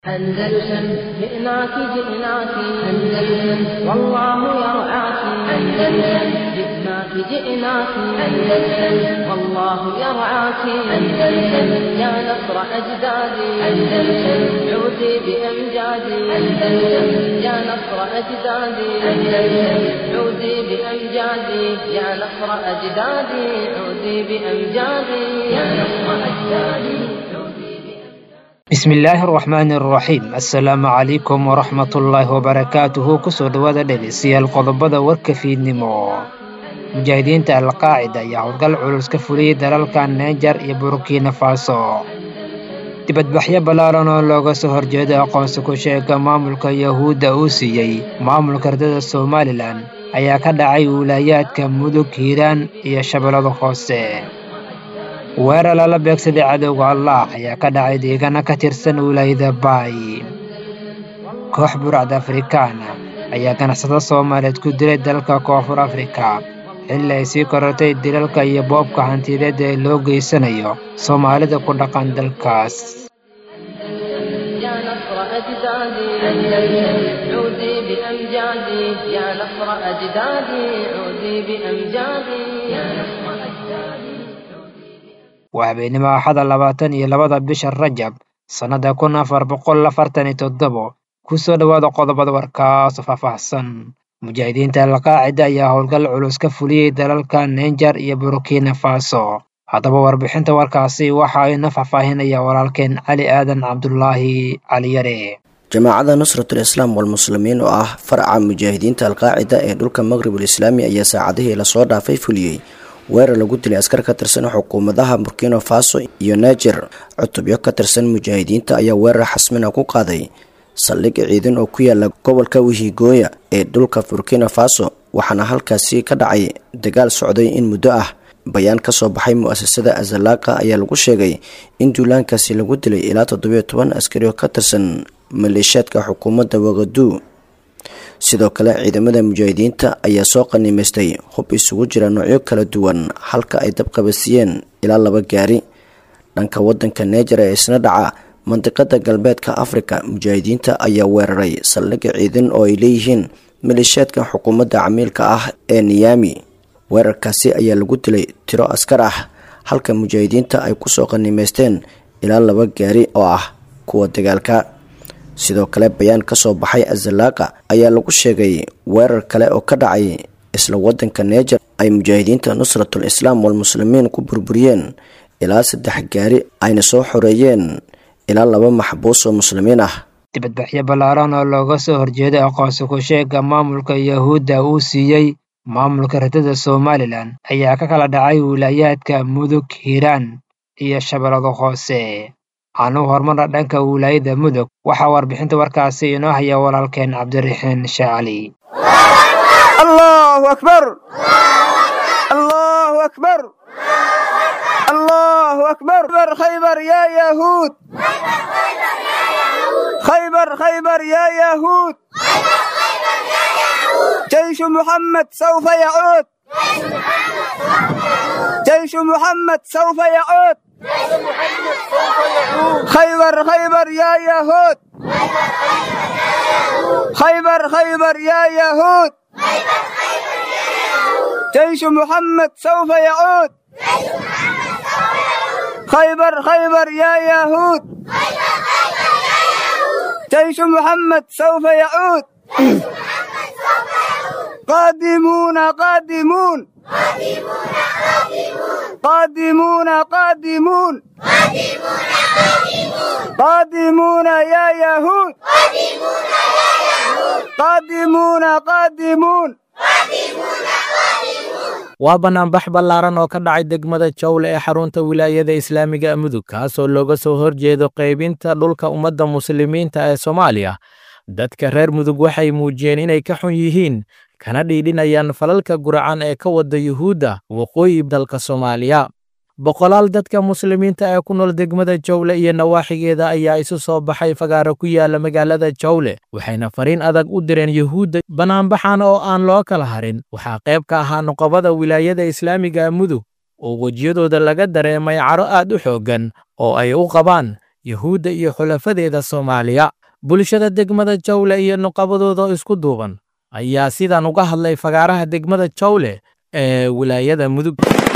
أندلسن جئناك جئناك أندلسن والله يرعاك أندلسن جئناك جئناك أندلسن والله يرعاك أندلسن يا نصر أجدادي أندلسن عودي بأمجادي أندلسن يا نصر أجدادي أندلسن عودي بأمجادي يا نصر أجدادي عودي بأمجادي يا نصر أجدادي عودي بأمجادي bismillaahi araxmaani araxiim assalaamu calaykum waraxmatullaahi wabarakaatuhu kusoo dhowaada dhegeystayaal qodobada warka fiidnimo mujaahidiinta alqaacida ayaa howlgal culus ka fuliyey dalalka neejar iyo burkina faso dibadbaxyo ballaaran oo looga soo horjeedo aqoonsi ku sheega maamulka yahuudda uu siiyey maamulka ardada somalilan ayaa ka dhacay wiilaayaadka mudug hiiraan iyo shabeellada hoose weerar lala beegsaday cadowga allah ayaa ka dhacay deegaano ka tirsan wilaayada baay koox buracda afrikaana ayaa ganacsado soomaaliyeed ku dilay dalka koonfur afrika xilli ay sii korortay dilalka iyo boobka hantiyadeed ee loo geysanayo soomaalida ku dhaqan dalkaas يا نصر أجدادي أندلسن عودي بأمجادي يا نصر أجدادي عودي بأمجادي يا نصر أجدادي waa habeenimo axada labaatan iyo labada bisha rajab sannada kun afar boqol afartan iyo toddobo kusoo dhowaada qodobada warkaasoo faahfaahsan mujaahidiinta alqaacida ayaa howlgal culus ka fuliyey dalalka neenjar iyo burkina faso haddaba warbixinta warkaasi waxa ayna faahfaahinaya walaalkeen cali aadan cabdulaahi caliyare jamaacada nusratul islaam walmuslimiin oo ah faraca mujaahidiinta alqaacida ee dhulka maqribul islaami ayaa saacadihii lasoo dhaafay fuliyey weerar lagu dilay askar ka tirsan xukuumadaha burkina faso iyo niger cutubyo ka tirsan mujaahidiinta ayaa weerar xasmina ku qaaday saldhig ciidan oo ku yaala gobolka wihigooya ee dhulka burkina faso waxaana halkaasi ka dhacay dagaal socday in muddo ah bayaan kasoo baxay mu-asasada azalaqa ayaa lagu sheegay in duulaankaasi lagu dilay ilaa toddobiyo toban askari oo ka tirsan maleeshiyaadka xukuumadda waqaduu sidoo kale ciidamada mujaahidiinta ayaa soo qanimaystay hub isugu jira noocyo kala duwan halka ay dabqabasiiyeen ilaa laba gaari dhanka wadanka neejar ee isna dhaca mandiqada galbeedka afrika mujaahidiinta ayaa weeraray saldhigga ciidan oo ay leeyihiin maleeshiyaadka xukuumadda camiilka ah ee niyami weerarkaasi ayaa lagu dilay tiro askar ah halka mujaahidiinta ay kusoo qanimaysteen ilaa laba gaari oo ah kuwa dagaalka sidoo kale bayaan kasoo baxay azalaaqa ayaa lagu sheegay weerar kale oo ka dhacay isla wadanka neejar ay mujaahidiinta nusratul islaam walmuslimiin ku burburiyeen ilaa saddex gaari ayna soo xoreeyeen ilaa laba maxbuus oo muslimiin ah dibadbaxyo ballaaran oo looga soo horjeeday aqoonsi ku sheega maamulka yahuudda uu siiyey maamulka ardada somalilan ayaa ka kala dhacay wiilaayaadka mudug hiiraan iyo shabeellada hoose aanu hormarna dhanka wilaayada mudug waxaa warbixinta warkaasi inoo haya walaalkeen cabdiraxiin shaacali الله أكبر الله أكبر الله أكبر خيبر يا يهود خيبر خيبر يا يهود جيش محمد سوف يعود جيش محمد سوف يعود خيبر خيبر يا يهود خيبر خيبر يا يهود جيش محمد سوف يعود خيبر خيبر يا يهود جيش محمد سوف يعود قادمون قادمون قادمون قادمون قادمون يا يهود قادمون قادمون waa banaanbax ballaaran oo ka dhacay degmada jawle ee xarunta wilaayada islaamiga mudug kaasoo looga soo horjeedo qaybinta dhulka ummadda muslimiinta ee soomaaliya dadka reer mudug waxay muujiyeen inay ka xun yihiin kana dhiidhinayaan falalka guracan ee ka wada yuhuudda waqooyi dalka soomaaliya boqolaal dadka muslimiinta ee ku nool degmada jawle iyo nawaaxigeeda ayaa isu soo baxay fagaaro ku yaala magaalada jawle waxayna fariin adag u direen yuhuudda banaanbaxan oo aan loo kala harin waxaa qayb ka ahaa nuqabada wilaayada islaamiga mudug oo wejiyadooda laga dareemay caro aad u xooggan oo ay u qabaan yuhuudda iyo xulafadeeda soomaaliya bulshada degmada jawle iyo nuqabadooda isku duuban ayaa sidan uga hadlay fagaaraha degmada jawle ee wilaayada mudug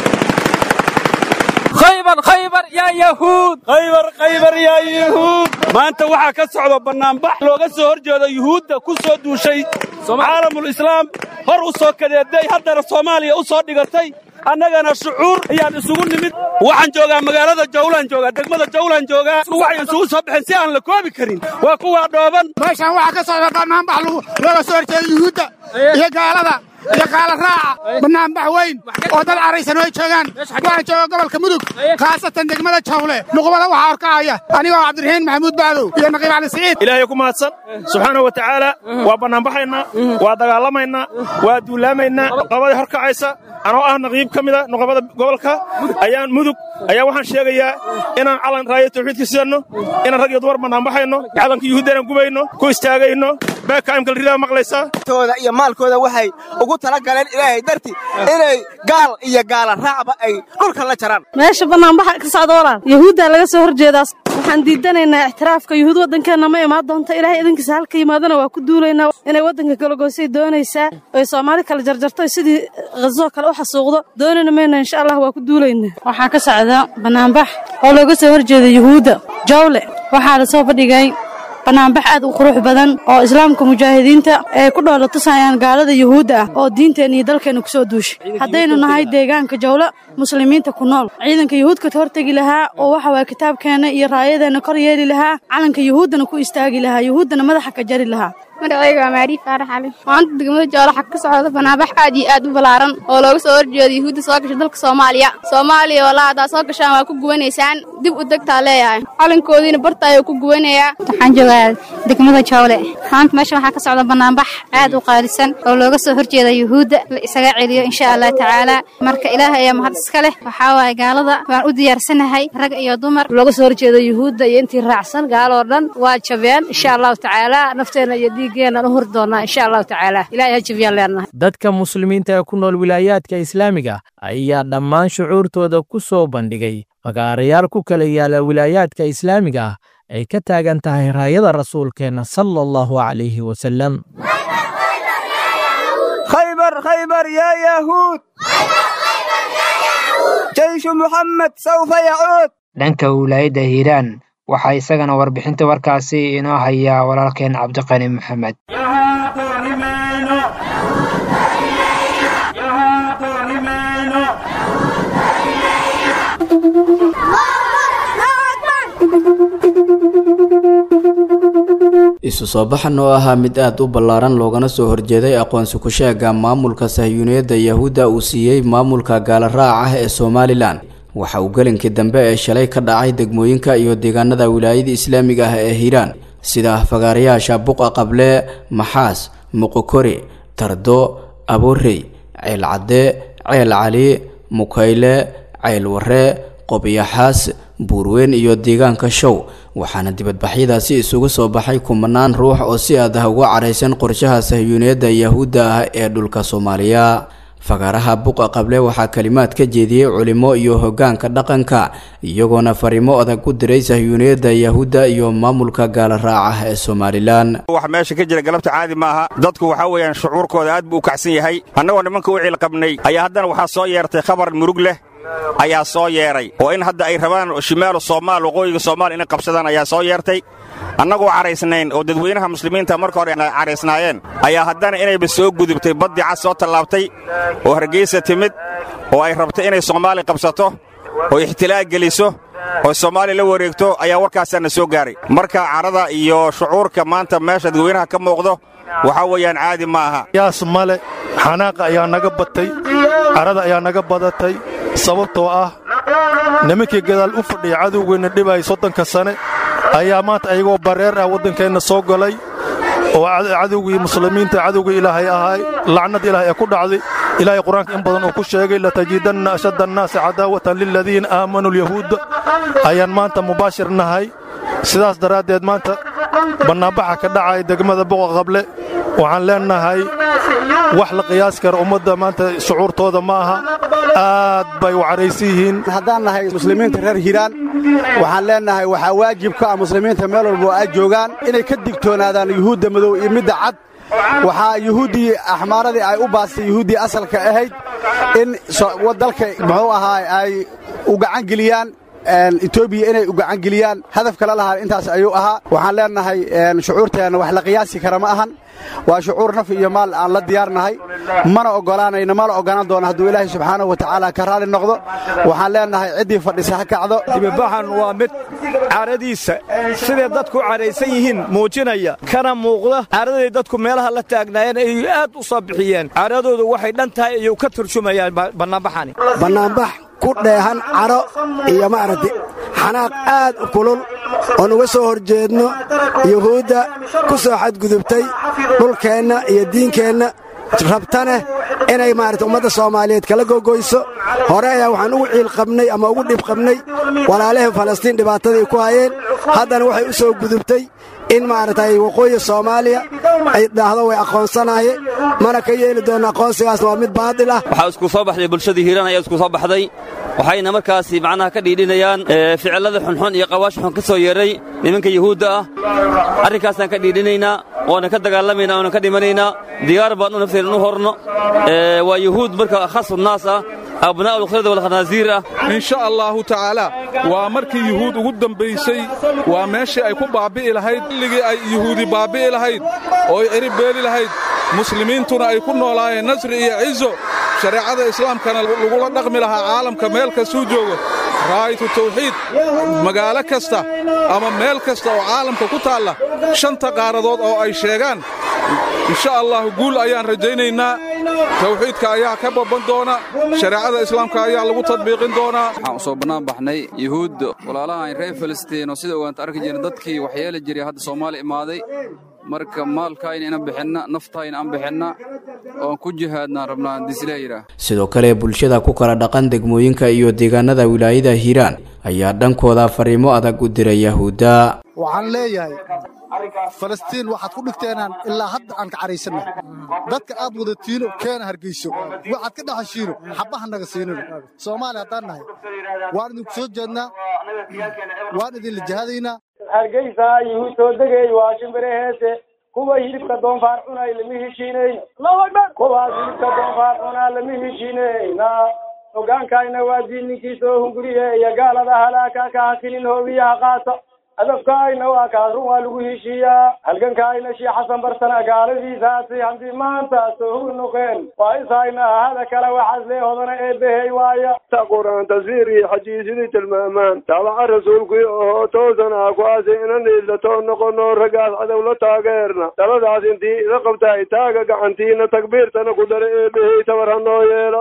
khaybar khaybar yaa yahuud khaybar khaybar yaa yahuud maanta waxaa ka socda bannaanbax looga soo hor jeedo yuhuudda ku soo duushay caalamul islaam hor u soo kadeeday haddana soomaaliya u soo dhigatay annagana shucuur ayaan isugu nimid waxaan joogaa magaalada jawlaan joogaa degmada jawlaan joogaa waxay isugu soo baxeen si aan la koobi karin waa kuwaa dhooban meeshaan waxaa ka socda bannaanbax looga soo horjeeda yuhuudda iyo gaalada iyo qaala raaca bannaanbax weyn oo dad caraysan ay joogaan waxaan jooga gobolka mudug khaasatan degmada jawle nuqbada waxaa horkacaya anigoo cabdiraxiin maxamuud bacdow iyo naqiib cali siciid ilaahay ku mahadsan subxaana wa tacaala waa bannaanbaxaynaa waa dagaalamaynaa waa duulaamaynaa nuqabada horkacaysa anoo ah naqiib ka mida nuqabada gobolka ayaan mudug ayaa waxaan sheegayaa inaan calan raaya tawxiidka sidanno inaan rag iyo dumar bannaanbaxayno calanka yuhuudda inaan gubayno ku istaagayno baakaamkal ridaa maqlaysaa tooda iyo maalkooda waxay ugu tala galeen ilaahay darti inay gaal iyo gaala raacba ay dhulka la jaraan meesha bannaanbaxa ka socda walaal yuhuuddaa laga soo horjeedaas waxaan diidanaynaa ixtiraafka yuhuud waddankeenna ma imaan doonta ilaahay idinkiisa halka yimaadana waa ku duulaynaa inay waddanka kalagoosay doonaysaa oy soomaali kala jarjarto sidii khazoo kale u xasuuqdo doonayna mayna insha allah waa ku duulaynaa waxaa ka socda bannaanbax oo looga soo horjeeda yuhuudda jawle waxaa la soo fadhigay bannaanbax aad u qurux badan oo islaamka mujaahidiinta ay ku dhoola tusayaan gaalada yuhuudda ah oo diinteenna iyo dalkeenna ku soo duushay haddaynu nahay deegaanka jawlo muslimiinta ku nool ciidanka yuhuudka ka hortegi lahaa oo waxa waaya kitaabkeenna iyo raayadeenna kor yeeli lahaa calanka yuhuuddana ku istaagi lahaa yuhuuddana madaxa ka jari lahaa magacayga waa maariif faarax cali maanta degmada joolo xag ka socda banaabax aad iyo aad u ballaaran oo looga soo horjeedo yuhuudda soo gasha dalka soomaaliya soomaaliya walaa haddaad soo gashaan waa ku gubanaysaan dib u degtaa leeyahay calankoodiina barta ayuu ku gubanayaa waxaan joogaa degmada jawle maanta meesha waxaa ka socda bannaanbax aad u qaalisan oo looga soo horjeeda yuhuudda la isaga celiyo insha allah tacaala marka ilaahay ayaa mahad iska leh waxaa waaye gaalada waan u diyaarsanahay rag iyo dumar looga soo horjeeda yuhuudda iyo intii raacsan gaaloo dhan waa jabeen insha allahu tacaala nafteenna iyo dhiiggeennan u huri doonnaa insha allahu tacaala ilahay ha jabiyaan leenahay dadka muslimiinta ee ku nool wilaayaadka islaamiga ayaa dhammaan shucuurtooda ku soo bandhigay fagaarayaal ku kala yaala wilaayaadka islaamiga ah ay ka taagan tahay raayada rasuulkeenna sala allahu calayhi wasalam khaybar khaybar yaa yahuud jeyshu muxamed sawfa yacuud dhanka wilaayadda hiiraan waxaa isagana warbixinta warkaasi inoo hayaa walaalkeen cabdiqani maxamed isu soo baxan oo ahaa mid aad u ballaaran loogana soo horjeeday aqoonsi ku-sheega maamulka sahyuuniyadda yahuudda uu siiyey maamulka gaala raac ah ee somalilan waxa uu gelinkii dambe ee shalay ka dhacay degmooyinka iyo deegaanada wilaayada islaamiga ah ee hiiraan sida fagaarayaasha buqa qable maxaas muqokori tardo aborey ceel cadde ceel cali mukayle ceel warre qobyaxaas buurweyn iyo deegaanka show waxaana dibadbaxyadaasi isugu soo baxay kumanaan ruux oo si aad ah uga caraysan qorshaha sahyuuniyadda yahuudda ah ee dhulka soomaaliya fagaaraha buqa qable waxaa kalimaad ka jeediyey culimo iyo hoggaanka dhaqanka iyagoona fariimo adag u diray sahyuuniyadda yahuudda iyo maamulka gaala raaca ee somalilan wax meesha ka jira galabta caadi maaha dadku waxaa weeyaan shucuurkooda aad buu u kacsan yahay annagoo nimanka u ciilqabnay ayaa haddana waxaa soo yeertay khabar murug leh ayaa soo yeedhay oo in hadda ay rabaan shimaalu soomaal waqooyiga soomaal inay qabsadaan ayaa soo yeertay annagoo caraysnayn oo dadweynaha muslimiinta marka hore caraysnaayeen ayaa haddana inayba soo gudubtay baddii cas soo tallaabtay oo hargeysa timid oo ay rabtay inay soomaali qabsato oo ixtilaag geliso oo soomaali la wareegto ayaa warkaasaana soo gaaray marka carada iyo shucuurka maanta meesha dadweynaha ka muuqdo waxaa weeyaan caadi ma aha yaas male xanaaqa ayaa naga batay carada ayaa naga badatay sababtoo ah nimankii gadaal u fadhiya cadowgeenna dhibay soddonka sane ayaa maanta ayagoo bareer ah waddankeenna soo galay oo cadowgii muslimiinta cadowgii ilaahay ahay lacnad ilaahay ee ku dhacday ilaahay qur-aanka in badan uu ku sheegay latajidanna ashadda annaasi cadaawatan liladiina aamanuu alyahuudda ayaan maanta mubaashir nahay sidaas daraaddeed maanta bannaanbaxa ka dhacaya degmada boqa qable waxaan leennahay wax la qiyaas kara ummadda maanta shucuurtooda ma aha aad bay u caraysan yihiin haddaan nahay muslimiinta reer hiiraan waxaan leennahay waxaa waajib ka ah muslimiinta meel walba oo ay joogaan inay ka digtoonaadaan yuhuudda madow iyo midda cad waxaa yuhuuddii axmaaradii ay u baastay yuhuuddii asalka ahayd in dalka muxuu ahaa ay u gacangeliyaan etoobiya inay u gacangeliyaan hadaf kala lahaa intaas ayuu ahaa waxaan leennahay shucuurteenna wax la qiyaasi kara ma ahan waa shucuur naf iyo maal aan la diyaarnahay mana oggolaanayno mana oggolaan doono hadduu ilaahay subxaanahu wa tacaala ka raali noqdo waxaan leennahay ciddii fadhisa ha kacdo dibibaxan waa mid caradiisa siday dadku caraysan yihiin muujinaya kana muuqda caraday dadku meelaha la taagnaayeen ay aad u soo bixiyeen caradoodu waxay dhan tahay ayuu ka turjumayaan bannaanbaxani bannaanbax ku dheehan caro iyo maaragti xanaaq aad u kulul oon uga soo hor jeedno yuhuudda ku soo xadgudubtay dhulkeenna iyo diinkeenna rabtaneh inay maarata ummadda soomaaliyeed kala gogoyso hore ayaa waxaan ugu ciil qabnay ama ugu dhib qabnay walaalahii falastiin dhibaatadii ku hayeen haddana waxay u soo gudubtay in maaragtay waqooyi soomaaliya ay dhahdo way aqoonsanaye mana ka yeeli doonno aqoonsigaasna waa mid baadil ah waxaa isku soo baxday bulshadii hiiraan ayaa isku soo baxday waxayna markaasi macnaha ka dhiidhinayaan ficillada xunxun iyo qawaash xun ka soo yeedhay nimanka yuhuudda ah arrinkaasaan ka dhiidhinaynaa oonan ka dagaalamaynaa oonan ka dhimanaynaa diyaar baan u nafteena u horno waa yuhuud marka khasu naas ah abnaa'u lkhirda walkhanaasiir ah in sha allaahu tacaalaa waa markii yuhuud ugu dambaysay waa meeshii ay ku baabbi'i lahayd xilligii ay yuhuudi baabbi'i lahayd oo ay cirib beeli lahayd muslimiintuna ay ku noolaayeen nasri iyo cizo shareecada islaamkana lagula dhaqmi lahaa caalamka meel kastuu joogo raaytu tawxiid magaalo kasta ama meel kasta oo caalamka ku taalla shanta qaaradood oo ay sheegaan insha allahu guul ayaan rajaynaynaa tawxiidka ayaa ka babban doona shareecada islaamka ayaa lagu tadbiiqin doonaa waxaan u soo bannaan baxnay yuhuudda walaalahan reer filistiin oo sida ogaanta arki jirna dadkii waxyeeli jiray hadda soomaali imaaday marka maalkaayna inaan bixinna naftaayna aan bixinna oon ku jihaadnaan rabnaa dislee yidhaah sidoo kale bulshada ku kala dhaqan degmooyinka iyo deegaanada wilaayada hiiraan ayaa dhankooda fariimo adag u diray yahuudda waxaan leeyahay falastiin waxaad ku dhigteenaan ilaa hadda aan ka caraysanna dadka aad wadatiino keena hargeyso waxaad ka dhaxashiino xabbaha naga siinino soomaaliya haddaan nahay waan idinku soo jeednaa waan idinla jahadaynaa hargeysa yuhuud soo degay waa shimbire heese kuwa hilibka doonfaar cunay lama heshiinayno kuwaas hilibka doonfaar cunaa lama heshiinayna hogaankayna waa diinninkii soo hunguriyeeya gaalada halaaka ka hakinin hoobiyaha qaata hadafkaayna waa kaas run waa lagu heshiiyaa halgankaayna shii xasan barsana gaaladiisaasi haddii maanta soo hur noqeen waa ishayna hada kale waxaas lee hodana eebbehey waaya ta qur-aan tasiir iyo xajiisidii tilmaamaan taabaca rasuulkii oo toosana kuwaasi inan iildatoo noqono raggaas cadow la taageerna taladaas intii ila qabtaay taaga gacantiina takbiirtana ku dara eebbehey tabar ha noo yeela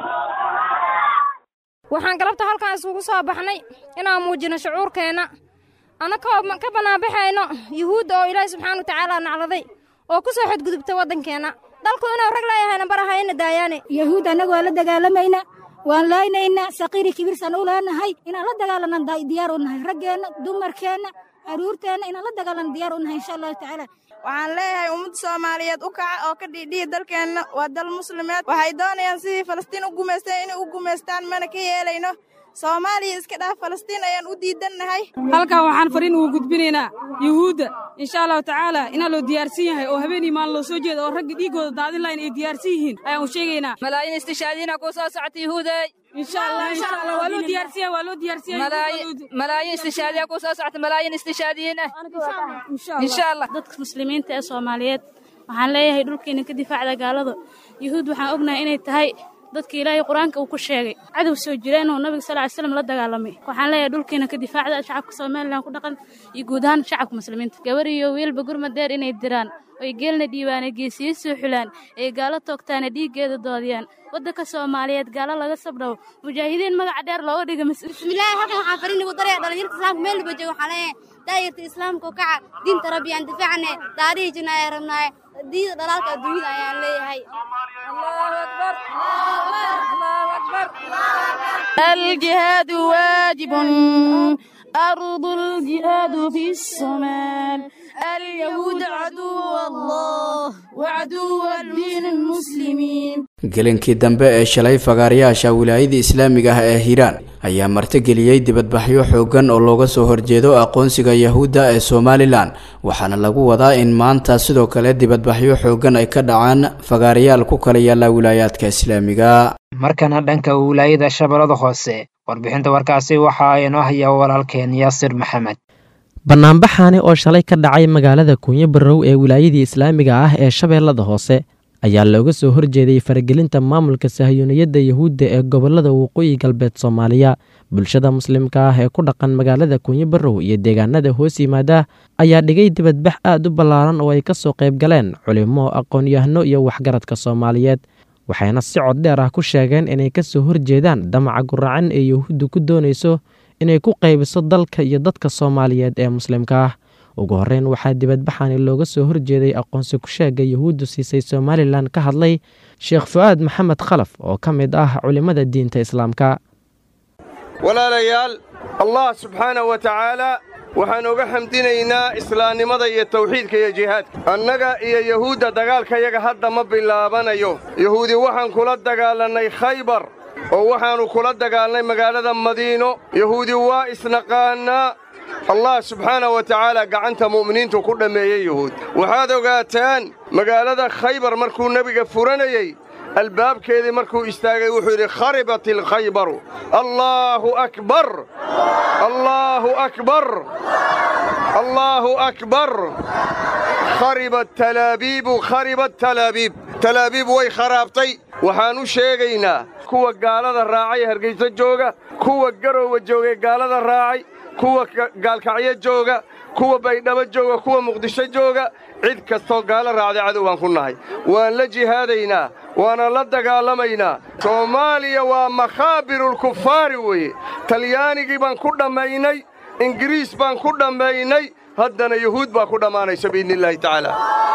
waxaan galabta halkan isugu soo baxnay inaan muujino shucuurkeenna annakoo ka bannaanbaxayno yuhuudda oo ilaahay subxaana watacaala nacladay oo ku soo xadgudubta waddankeenna dalku inuu rag leeyahayna barahayna daayaane yahuud annagu waan la dagaalamayna waan laaynayna saqiiri kibirsan u leenahay inaan la dagaalanaan diyaar u nahay raggeenna dumarkeenna caruurteenna inaan la dagaalan diyaar u nahay insha allahu tacaala waxaan leeyahay ummadda soomaaliyeed u kaca oo ka dhiidhiya dalkeenna waa dal muslimeed waxay doonayaan sidii falastiin u gumaysteen inay u gumaystaan mana ka yeelayno soomaaliya iska dhaaf falastiin ayaan u diidannahay halkan waxaan fariin ugu gudbinaynaa yuhuudda insha allahu tacaala inaa loo diyaarsan yahay oo habeenii maalin loo soo jeeda oo ragga dhiiggooda daadin lahayn ay diyaarsan yihiin ayaan u sheegaynaa malaayiin istishaadiina kuu soo socota yuhuuday malaayiin istishaadiya kuu soo socota malaayiin istishaadiyiin ah insha allah dadka muslimiinta ee soomaaliyeed waxaan leeyahay dhulkeena ka difaacda gaalada yuhuud waxaan ognahay inay tahay dadka ilaahay qur-aanka uu ku sheegay cadow soo jireen oo nabiga sal ly slam la dagaalamay waxaan leeyahay dhulkeena ka difaacda shacabka somalilan ku dhaqan iyo guud ahaan shacabka muslimiinta gabar iyo wiilba gurmadeer inay diraan oy geelna dhiibaane geesiyo soo xulaan ay gaalo toogtaane dhiiggeeda doodiyaan waddanka soomaaliyeed gaalo laga sabdhawo mujaahidiin magaca dheer looga dhiga bismillaahi halkan waxaan fariin ugu daraya dhalinyarta islaamka meel walba jooga waxaan leeyahay daayirta islaamka kaca diinta rabbi aan difaacne daadihii jinna ayaan rabnaaye diida dhalaalka adduunyada ayaan leeyahay الجهاد واجب أرض الجهاد في الصومال اليهود عدو الله وعدو الدين المسلمين gelinkii dambe ee shalay fagaarayaasha wilaayada islaamiga ah ee hiiraan ayaa martigeliyey dibadbaxyo xooggan oo looga soo horjeedo aqoonsiga yahuudda ee somalilan waxaana lagu wadaa in maanta sidoo kale dibadbaxyo xooggan ay ka dhacaan fagaarayaal ku kala yaalla wilaayaadka islaamiga markana dhanka wilaayada shabeellada hoose warbixinta warkaasi waxaa inoo haya walaalkeen yaasir maxamed bannaanbaxaani oo shalay ka dhacay magaalada kuunyo barrow ee wilaayadii islaamiga ah ee shabeellada hoose ayaa looga soo horjeeday faragelinta maamulka sahyuuniyadda yahuudda ee gobollada waqooyi galbeed soomaaliya bulshada muslimka ah ee ku dhaqan magaalada kuunyo barrow iyo deegaanada hoos yimaada ayaa dhigay dibadbax aad u ballaaran oo ay ka soo qayb galeen culimo aqoon-yahano iyo waxgaradka soomaaliyeed waxayna si cod dheer ah ku sheegeen inay ka soo horjeedaan damaca guracan ee yahuuddu ku doonayso inay ku qaybiso dalka iyo dadka soomaaliyeed ee muslimka ah ugu horreyn waxaa dibadbaxani looga soo horjeeday aqoonsi ku-sheegga yahuuddu siisay somalilan ka hadlay sheekh fu'aad maxamed khalaf oo ka mid ah culimmada diinta islaamka walaalayaal allah subxaanahu wa tacaalaa waxaan uga xamdinaynaa islaamnimada iyo tawxiidka iyo jihaadka annaga iyo yahuudda dagaalkayaga hadda ma bilaabanayo yahuudi waxaan kula dagaalannay khaybar oo waxaannu kula dagaalnay magaalada madiino yahuudi waa isnaqaannaa allah subxaanah wa tacaala gacanta mu'miniintu ku dhammeeyey yuhuud waxaad ogaataan magaalada khaybar markuu nebiga furanayey albaabkeedii markuu istaagay wuxuu yidhi kharibat ilkhaybaru allaahu akbar allaahu akbar allaahu akbar kharibat talaabiibu kharibat talaabiib talaabiib way kharaabtay waxaan u sheegaynaa kuwa gaalada raacay hargayso jooga kuwa garoowa joogay gaalada raacay kuwa gaalkacyo jooga kuwa baydhabo jooga kuwa muqdisho jooga cid kastoo gaalo raacday cadow baan ku nahay waan la jihaadaynaa waana la dagaalamaynaa soomaaliya waa makhaabirulkufaari weeye talyaanigii baan ku dhammaynay ingiriis baan ku dhammaynay haddana yuhuud baa ku dhammaanaysa biidniillaahi tacaala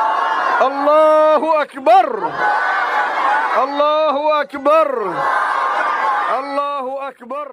allaahu akbar allaahu akbar allaahu akbar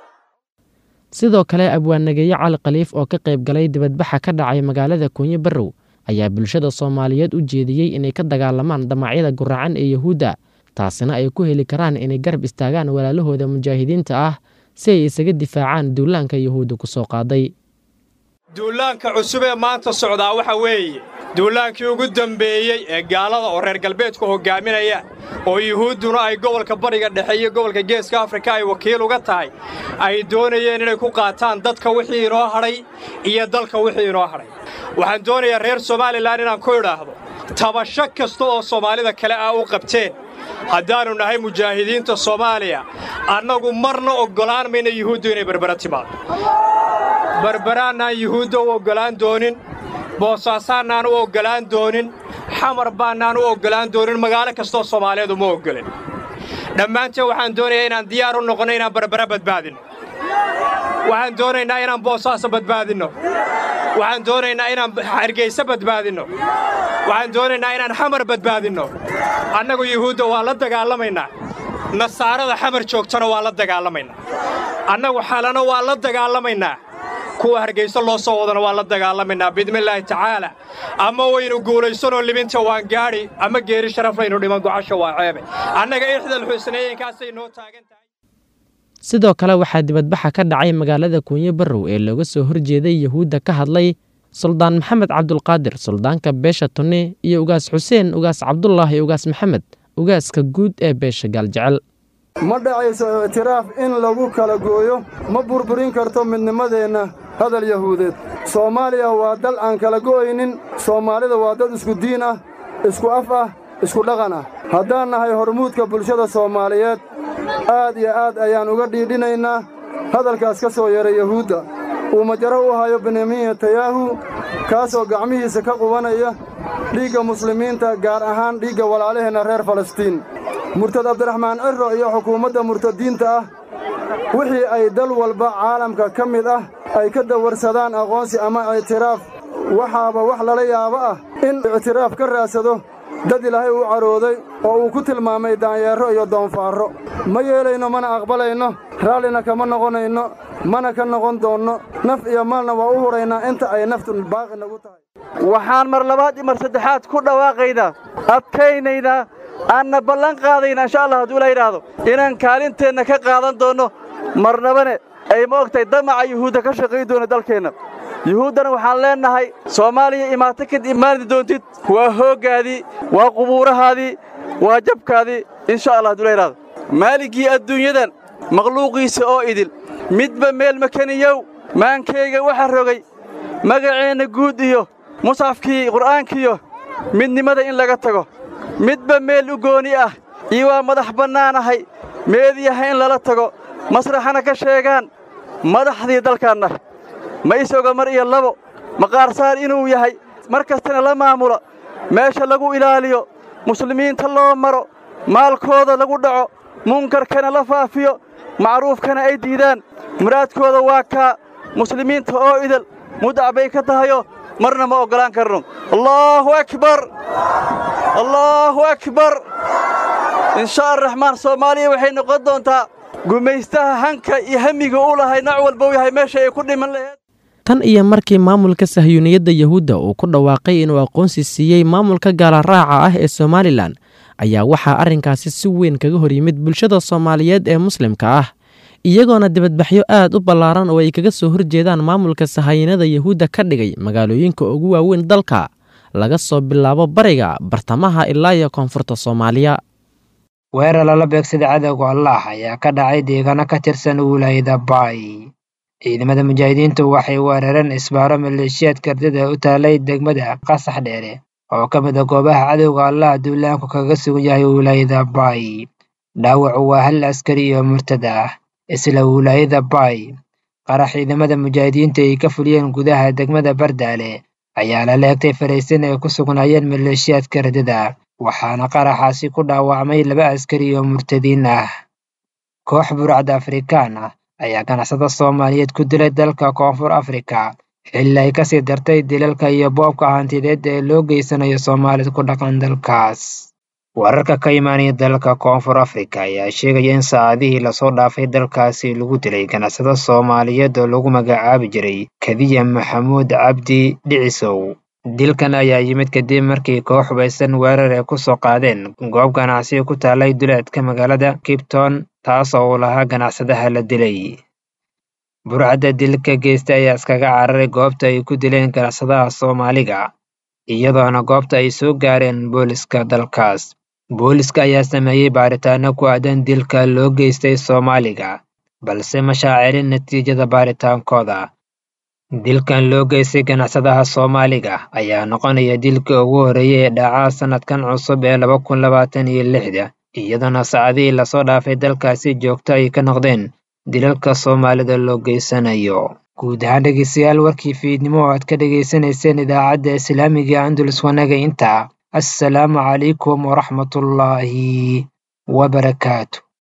sidoo kale abwaannageeye cali khaliif oo ka qayb galay dibadbaxa ka dhacay magaalada kuunyo barrow ayaa bulshada soomaaliyeed u jeediyey inay ka dagaalamaan damacyada guracan ee yahuudda taasina ay ku heli karaan inay garab istaagaan walaalahooda mujaahidiinta ah si ay isaga difaacaan duulaanka yahuudda ku soo qaaday duulaanka cusub ee maanta socdaa waxa weeye duulaankii ugu dembeeyey ee gaalada oo reer galbeedku hoggaaminaya oo yuhuudduna ay gobolka bariga dhexe iyo gobolka geeska afrika ay wakiil uga tahay ay doonayeen inay ku qaataan dadka wixii inoo hadhay iyo dalka wixii inoo hadhay waxaan doonayaa reer somalilan inaan ku idhaahdo tabasho kasta oo soomaalida kale ah u qabteen haddaannu nahay mujaahidiinta soomaaliya annagu marna oggolaan mayna yuhuuddu inay berbera timaado berberaannaan yuhuudda u oggolaan doonin boosaasaannaan u oggolaan doonin xamar baannaan u oggolaan doonin magaalo kastoo soomaaliyeed uma oggolin dhammaanteen waxaan doonayaa inaan diyaar u noqonno inaan berbera badbaadinno waxaan doonaynaa inaan boosaaso badbaadinno waxaan doonaynaa inaan hargayso badbaadinno waxaan doonaynaa inaan xamar badbaadinno annagu yuhuudda waa la dagaalamaynaa nasaarada xamar joogtana waa la dagaalamaynaa annagu xalana waa la dagaalamaynaa kuwa hargayso loo soo wadana waa la dagaalamaynaa biidnillaahi tacaala ama waynu guulaysanoo libinta waan gaadhi ama geeri sharaflaynu dhiman gocasha waa ceebe annaga ixdal xusnayeenkaasay noo taagan tahay sidoo kale waxaa dibadbaxa ka dhacay magaalada kuunyo barrow ee looga soo horjeeday yahuudda ka hadlay suldaan maxamed cabdulqaadir suldaanka beesha tunni iyo ugaas xuseen ugaas cabdullah iyo ugaas maxamed ugaaska guud ee beesha gaaljecel ma dhacayso ictiraaf in lagu kala gooyo ma burburin karto midnimadeenna hadal yahuudeed soomaaliya waa dal aan kala go'aynin soomaalida waa dad isku diin ah isku af ah isku dhaqan ah haddaan nahay hormuudka bulshada soomaaliyeed aad iyo aad ayaan uga dhiidhinaynaa hadalkaas ka soo yeeray yahuudda uu majaro u hayo benyamin netanyahu kaasoo gacmihiisa ka qubanaya dhiigga muslimiinta gaar ahaan dhiigga walaalaheenna reer falastiin murtad abdiraxmaan cirro iyo xukuumadda murtadiinta ah wixii ay dal walba caalamka ka mid ah ay ka dawarsadaan aqoonsi ama ictiraaf waxaaba wax lala yaabo ah in ictiraaf ka raadsado dad ilaahay uu carooday oo uu ku tilmaamay daanyeerro iyo doonfaarro ma yeelayno mana aqbalayno raallina kama noqonayno mana ka noqon doonno naf iyo maalna waa u huraynaa inta ay naftu baaqi nagu tahay waxaan mar labaad iyo mar saddexaad ku dhawaaqaynaa adkaynaynaa aanna ballan qaadaynaa insha allah hadduu la yidhaahdo inaan kaalinteenna ka qaadan doonno marnabane ay ma ogtahay damaca yuhuudda ka shaqayn doona dalkeenna yuhuuddana waxaan leennahay soomaaliya imaato kad imaani doontid waa hooggaadii waa qubuurahaadii waa jabkaadii insha allah hadduu la yidhaahdo maaligii adduunyadan makhluuqiisa oo idil midba meel makaniyow maankayga waxa rogay magaceenna guud iyo musxafkii qur'aankiyo midnimada in laga tago midba meel u gooni ah iyo waa madax bannaanahay meediyaha in lala tago masraxana ka sheegaan madaxdii dalkaanna ma isoga mar iyo labo maqaarsaar inuu yahay mar kastana la maamulo meesha lagu ilaaliyo muslimiinta loo maro maalkooda lagu dhaco munkarkana la faafiyo macruufkana ay diidaan muraadkooda waa kaa muslimiinta oo idal mudac bay ka tahayo marna ma oggolaan karno allaahu akbar allaahu akbar insha araxmaan soomaaliya waxay noqon doontaa gumaystaha hanka iyo hamiga u lahay nooc walba u yahay meesha ay ku dhiman laheed tan iyo markii maamulka sahyuuniyadda yahuudda uu ku dhawaaqay inuu aqoonsi siiyey maamulka gaalaraaca ah ee somalilan ayaa waxaa arrinkaasi si weyn kaga hor yimid bulshada soomaaliyeed ee muslimka ah iyagoona dibadbaxyo aad u ballaaran oo ay kaga soo horjeedaan maamulka sahayanada yahuudda ka dhigay magaalooyinka ugu waaweyn dalka laga soo bilaabo bariga bartamaha ilaa iyo koonfurta soomaaliya weerar lala beegsada cadowga allaah ayaa ka dhacay deegaano ka tirsan wilaayada baay ciidamada mujaahidiintu waxay weerareen isbaaro maleeshiyaad kardida u taalay degmada qasax dheere oo ka mid a goobaha cadowga allah duulaanku kaga sugan yahay wilaayada baay dhaawacu waa hal askari iyo murtad ah isla wilaayada baay qarax ciidamada mujaahidiinta ay ka fuliyeen gudaha degmada bardaale ayaa la leegtay faraysin ay ku sugnaayeen maleeshiyaadka kardida waxaana qaraxaasi ku dhaawacmay laba askari oo murtadiin ah koox burcad afrikaan ah ayaa ganacsada soomaaliyeed ku dilay dalka koonfur afrika xilli ay kasii dartay dilalka iyo boobka hantideed ee loo geysanayo soomaalida ku dhaqan dalkaas wararka ka imaanaya dalka koonfur afrika ayaa sheegaya in saacadihii lasoo dhaafay dalkaasi lagu dilay ganacsada soomaaliyeed oo lagu magacaabi jiray kadiya maxamuud cabdi dhicisow dilkan ayaa yimid kadib markii koox hubaysan weerar ay ku soo qaadeen goob ganacsiga ku taalay duleedka magaalada kipton taas oo uu lahaa ganacsadaha la dilay burcadda dilka geysta ayaa iskaga cararay goobta ay ku dileen ganacsadaha soomaaliga iyadoona goobta ay soo gaareen booliska dalkaas booliska ayaa sameeyey baaritaano ku aadan dilka loo geystay soomaaliga balse ma shaacilin natiijada baaritaankooda dilkan loo geystay ganacsadaha soomaaliga ayaa noqonaya dilka ugu horreeyay ee dhacaa sannadkan cusub ee laba kun labaatan iyo lixda iyadoona saacadihii lasoo dhaafay dalkaasi joogto ay ka noqdeen dilalka soomaalida loo geysanayo guud ahaan dhegeystayaal warkii fiidnimo oo aad ka dhegaysanayseen idaacadda islaamiga andulus wanaga intaa assalaamu calaykum waraxmatullaahi wabarakaatu